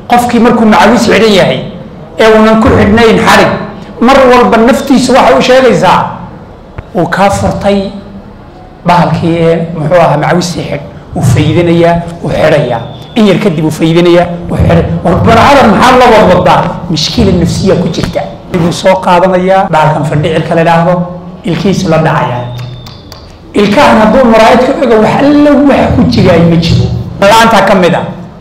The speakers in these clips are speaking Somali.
qofkii markuu macawis xidhan yahay ee uunan ku xidhnayn xarig mar walba naftiisu waxay u sheegaysaa uu kaa furtay bahalkii ee muxuu ahaa macawistii xidh uu faydinayaa uu xidhayaa in yar kadib uu faydinayaa uu xidhay war barcadan maxaa la wadwadaa mishkiila nafsiya ku jirta buu soo qaadanayaa bahalkan fadhicilka la dhaahdo ilkiisu la dhacayaa ilkahan hadduu maraayid ka ego wax alla wax ku jigaay ma jiro la-aantaa ka mid a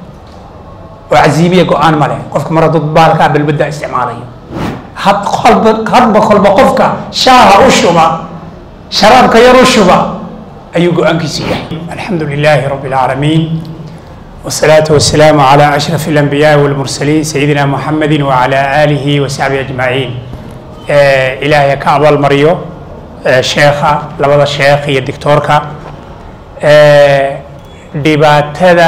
oo casiimiya go-aan ma leh qofka mar hadduu baalkaa balbadda isticmaalayo had kolba hadba kolba qofka shaaha u shuba sharaabka yar u shuba ayuu go-aankiisu yahay alxamdu lilaahi rabbi alcaalamiin والصلاة والسلام على أشرف الأنبياء والمرسلين سيدنا محمد وعلى آله وصحبه أجمعين آه إلهي كأبل مريو آه شيخة لبدا الشيخ هي الدكتوركا آه دباتدا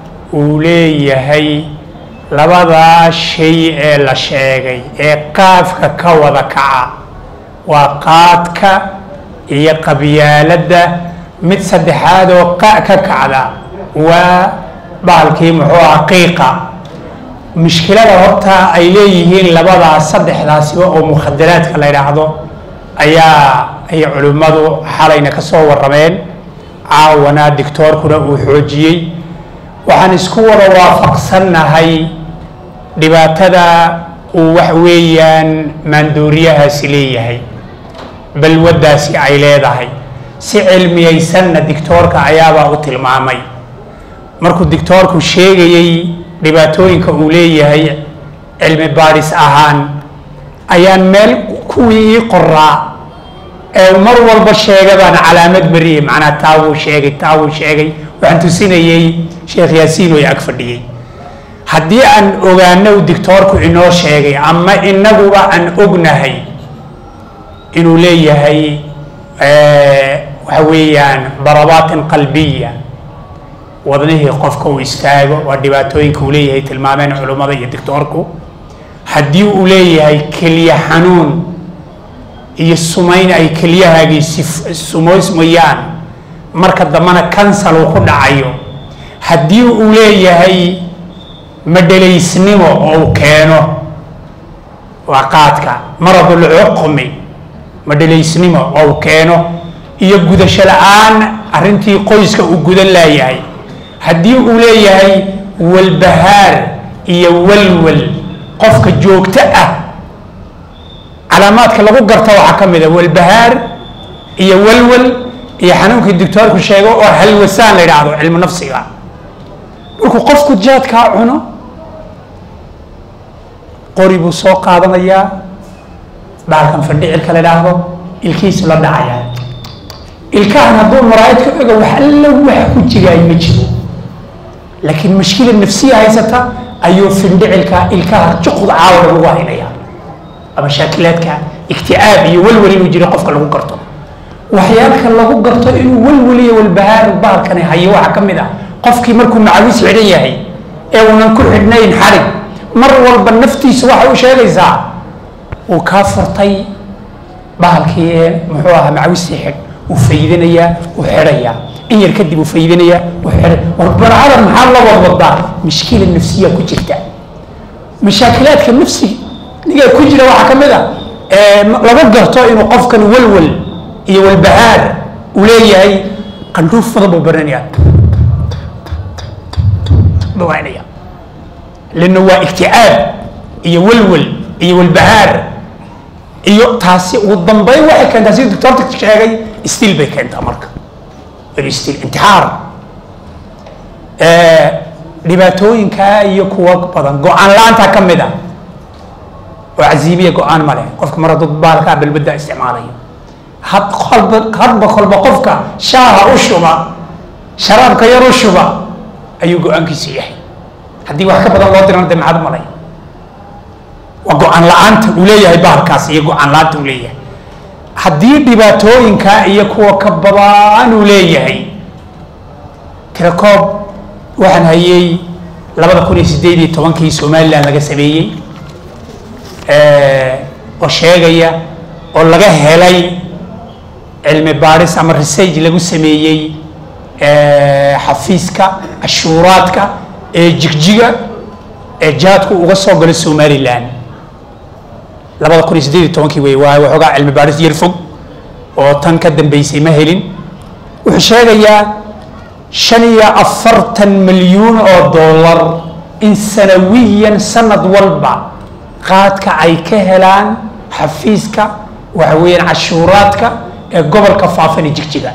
وليهي لبدا شيء لا شيغي ee qaafka ka wada kaca waa qaadka iyo qabyaaladda mid saddexaad oo qa ka kacda waa bahalkii muxuu aha qiiqa mushkilada horta ay leeyihiin labadaas saddexdaasiba oo mukhadaraadka la yidhaahdo ayaa ay culimmadu xalayna ka soo warrameen caawana dictoorkuna uu xoojiyey waxaan isku wada waafaqsannahay dhibaatada uu wax weeyaan maandooriyahaasi leeyahay balwaddaasi ay leedahay si cilmiyaysanna dictoorka ayaabaa u tilmaamay markuu dictoorku sheegayey dhibaatooyinka uu leeyahay cilmi baadhis ahaan ayaan meel kuwii ii qoraa ee mar walba sheega baan calaamad mariyey macnaa taa wuu sheegay taa wuu sheegay waxaan tusinayey sheekh yaasiin oo ag fadhiyey haddii aan ogaano uu dictoorku inoo sheegay ama inaguba aan ognahay inuu leeyahay waxa weeyaan darabaatin qalbiya wadnihii qofka uu istaago waa dhibaatooyinka uu leeyahay tilmaameen culummada iyo dictoorku haddii uu leeyahay keliya xanuun iyo sumayn ay keliyahaagii sumoysmayaan marka dambena kansal uu ku dhacayo haddii uu leeyahay madhalaysnimo oo uu keeno waa qaadka maradulcuqmi madhalaysnimo oo uu keeno iyo gudasho la-aan arrintii qoyska uu gudan laayahay haddii uu leeyahay walbahaar iyo walwal qofka joogto ah calaamaadka lagu garta waxaa ka mid a walbahaar iyo walwal iyo xanuunkii dictoorku sheego oo halwasaan la yidhaahdo cilmu nafsiga markuu qofku jaadkaa cuno qori buu soo qaadanayaa bahalkan fadhicilka la yidhaahdo ilkiisu la dhacayaa ilkahan hadduu maraayid ka ego wax alla wax ku jigaay ma jiro laakiin mashkila nafsiya haysata ayuu findhicilka ilkaha juqda caawada lagu haynaya ama shaakilaadka ikti'aab iyo walwal inuu jiro qofka lagu garto waxyaalka lagu garto inuu walwal iyo walbahaar bahalkani hayo waxaa ka mid ah qofkii markuu macawis xidhan yahay ee uunan ku xidhnayn xarig mar walba naftiisu waxay u sheegaysaa uu kaa furtay bahalkii ee muxuu ahaa macawistii xidh uu faydinayaa uu xidhayaa in yar kadib uu faydinayaa uu xidhay war barcadan maxaa la wadwadaa mishkiila nafsiya ku jirta mashaakilaadka nafsi niga ku jira waxaa ka mid a lagu garto inuu qofkan walwal iyo walbahaar uu leeyahay qandhuuf badan buu baranaya bawaanaya lana waa ikti'aab iyo walwal iyo walbahaar iyo taasi ugu dambeyn waxay keentaa sidii doctorta sheegay stiil bay keentaa marka stiil intixaar dhibaatooyinkaa iyo kuwa badan go-aan la-aantaa ka mid a oo casiimiya go-aan ma leh qofka mar hadduu baalkaa balbadda isticmaalayo had kolba hadba kolba qofka shaaha u shuba sharaabka yar u shuba ayuu go-aankiisu yahay haddii wax ka badan loo dirana dee maxaad malay waa go-aan la-aanta uu leeyahay bahalkaas iyo go-aan la-aanta uu leeyahay haddii dhibaatooyinkaa iyo kuwa ka badan uu leeyahay tirakoob waxaan hayey labada kun iyo sideed iyo tobankii somalilan laga sameeyey oo sheegaya oo laga helay cilmi baadhis ama research lagu sameeyey xafiiska cashuuraadka ee jigjiga ee jaadku uga soo galo somalilan labada kun iyo siddeed iyo tobankii wey waa waxoogaa cilmi baadhis yar fog oo tan ka dambeysay ma helin wuxuu sheegayaa shan iyo afartan milyuun oo dollar in sanawiyan sanad walba qaadka ay ka helaan xafiiska waxa weeyaan cashuuraadka ee gobolka faafan ee jigjiga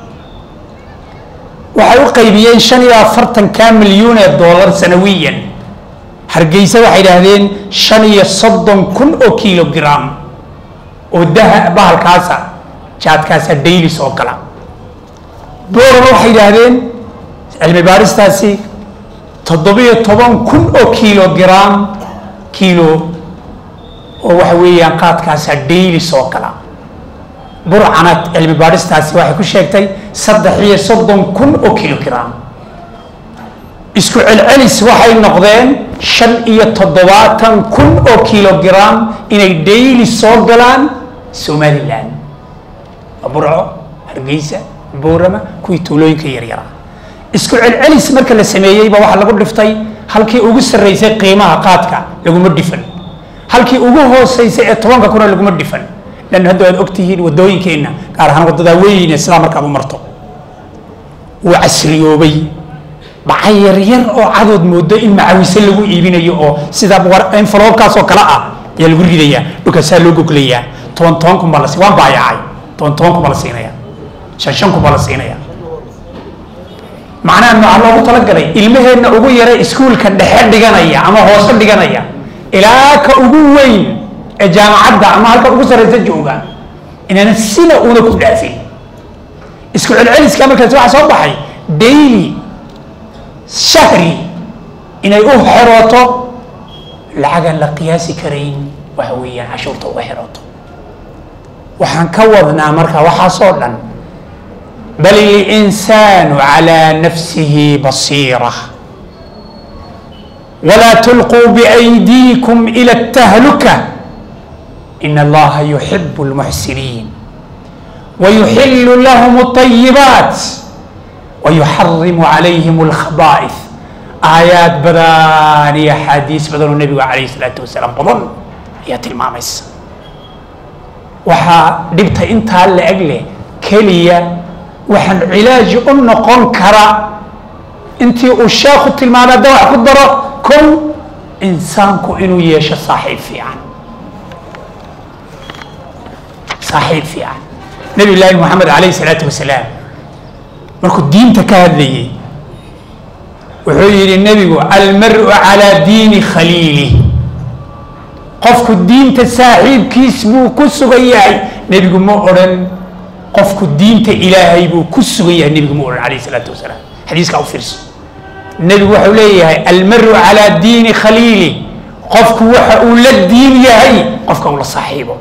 waxay u qaybiyeen shan iyo afartanka milyuun ee dollar sanawiyan hargeysa waxay idhaahdeen shan iyo soddon kun oo kilogram oo daha bahalkaasa jaadkaasa daylis oo kala boorama waxay yidhaahdeen cilmi baaristaasi toddobiyo toban kun oo kilogram kilo oo waxa weeyaan qaadkaasa daylis oo kala burcana cilmi baadhistaasi waxay ku sheegtay saddex iyo soddon kun oo kilogram isku celcelis waxay noqdeen shan iyo toddobaatan kun oo kilogram inay daily soo galaan somalilan burco hargeysa boorama kuwii tuulooyinka yaryara isku celcelis marka la sameeyeyba waxaa lagu dhiftay halkii ugu sarreysay qiimaha qaadka laguma dhifan halkii ugu hooseysay ee tobanka kuna laguma dhifan lan hadda waad ogtihiin wadooyinkeenna gaar ahaan waddadaa weyn sidaa markaad u marto wuu casriyoobay bacay yaryar oo cadood moodo in macawise lagu iibinayo oo sida enfelobkaas oo kale ah ayaa lagu ridayaa dhulkaasaa loo goglayaa toban toban kun baa la waan baayacay toban toban kun baa la siinaya shan shan kun baa la siinaya macnaha maxaa loogu talagalay ilmaheenna ugu yara iskuulka dhexe dhiganaya ama hoose dhiganaya ilaa ka ugu weyn ee jaamacadda ama halka ugu sarreysa jooga inaana sina una ku dhaafin isku celceliska markaas waxaa soo baxay daily shahri inay u xerooto lacagaan la qiyaasi karayn waxa weeyaan cashuurta uga xerooto waxaan ka wadnaa marka waxaasoo dhan bal ilinsaanu calaa nafsihi basiira walaa tulquu biaydiikum ila altahluka in allaha yuxibu lmuxsiniin wayuxilu lahum alطayibaat wayuxarimu calayhim alkhaba'ith aayaad badan iyo axaadiis badan oo nebigu calayhi salaatu wasalaam badan ayaa tilmaamaysa waxaa dhibta intaa la eg leh keliya waxaan cilaaji u noqon kara intii uu sheekhu tilmaamay hadda wax ku daro kow insaanku inuu yeesho saaxiib fiican saaxiib fiican nabi llaahi moxamed calayhi salaatu wasalaam markuu diinta ka hadlayay wuxuu yidhi nebigu almaru calaa diini khaliilih qofku diinta saaxiibkiis buu ku sugan yahay nebigu ma odhan qofku diinta ilaahay buu ku sugan yahay nebigu ma odhan calayhi salaatu wasalaam xadiiskaa u fiirso nebigu wuxuu leeyahay almaru calaa diini khaliili qofku waxa uu la diin yahay qofka uu la saaxiibo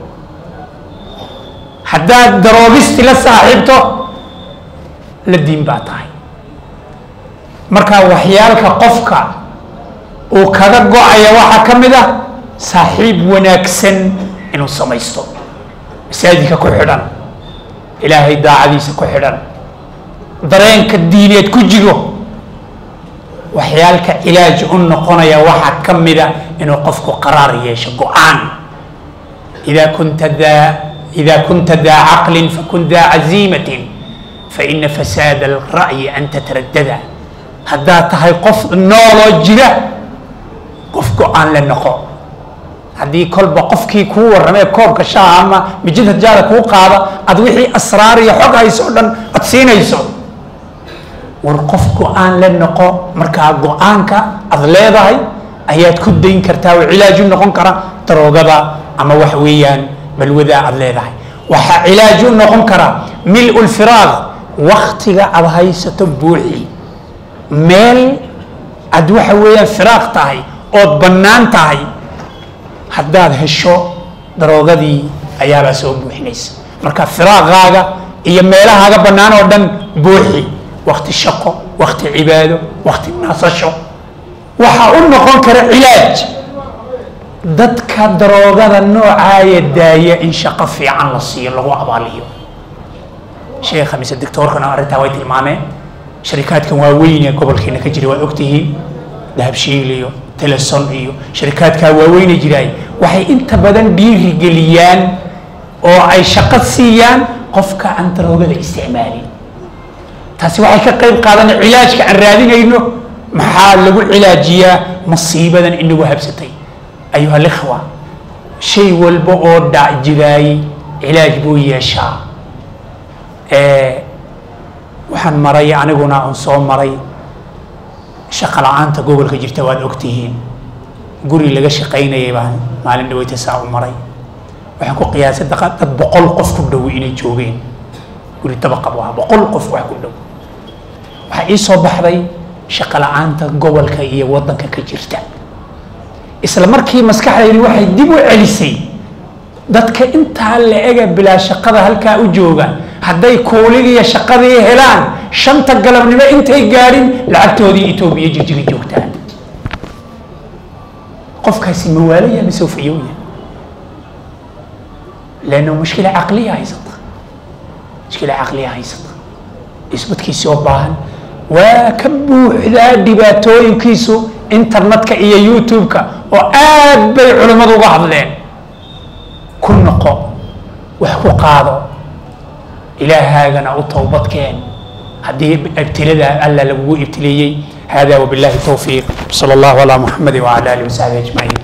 haddaad daroogisti la saaxiibto la diin baa tahay marka waxyaalka qofka uu kaga go-aya waxaa ka mid ah saaxiib wanaagsan inuu samaysto masaajidka ku xidhan ilaahay daacadiisa ku xidhan dareenka diineed ku jiro waxyaalka cilaaj u noqonaya waxaa ka mida inuu qofku qaraar yeesho go-aan ida kunta daa ida kunta daa caqlin fakun daa caziimatin faina fasaada alra'yi an tataraddada haddaad tahay qof nooloo jira qof go-aan la noqo haddii kolba qofkii kuu warramee koobka shaha ama mijida jaada kuu qaada aad wixii asraar iyo xog hayso o dhan ad siinayso war qof go-aan la noqo markaa go-aanka aad leedahay ayaad ku dayn kartaa oo cilaaju noqon kara daroogada ama waxa weeyaan balwadaa aad leedahay waxaa cilaaj u noqon kara mil lfiraaq waktiga aad haysato buuxi meel aad waxa weeyaan firaaq tahay ood bannaan tahay haddaad hesho daroogadii ayaabaa soo buuxinaysa marka firaaqaaga iyo meelahaaga bannaan oo dhan buuxi wakti shaqo wakti cibaado wakti nasasho waxaa u noqon kara cilaaj dadka daroogada noocaaya daaya in shaqo fiican la siiyo lagu abaaliyo sheekha mise doctoorkana arrintaa way tilmaameen sharikaadkan waaweyn ee gobolkeena ka jira waad ogtihiin dahabshiil iyo teleson iyo sharikaadkaa waaweyna jiraay waxay inta badan dhiirigeliyaan oo ay shaqo siiyaan qofka aan daroogada isticmaalin taasi waxay ka qayb qaadanay cilaajka aan raadinayno maxaa lagu cilaajiyaa masiibadan inagu habsatay ayuha alikhwa shay walba oo dhac jiraayey cilaaj buu yeeshaa waxaan maray aniguna aan soo maray shaqa la-aanta gobolka jirta waad ogtihiin guri laga shaqaynayay baan maalin dhaweyta saa u maray waxaan ku qiyaasay dad boqol qof ku dhow inay joogeen guri dabaqab ah boqol qof wax ku dhow waxaa ii soo baxday shaqa la-aanta gobolka iyo waddanka ka jirta isla markii maskaxdaydi waxay dib u celisay dadka intaa la ega bilaa shaqada halkaa u jooga hadday kuuligiiyo shaqadii helaan shanta galabnimo intay gaadhin lacagtoodii etoobiya jirjiri joogtaan qofkaasi mawaalaya mise ufayowya leanna mushkila caqliya haysata mushkila caqliya haysata isbadkiisi oo baahan waa ka buuxdaa dhibaatooyinkiisu internetka iyo youtube-ka oo aad bay culimmadu uga hadleen ku noqo wax ku qaado ilaahaagana u towbadkeen haddii ibtilada alla lagugu ibtileeyey hada wabillahi towfiiq sala allahu calaa muxamadi wacala alihi wasaxbi ajmaciin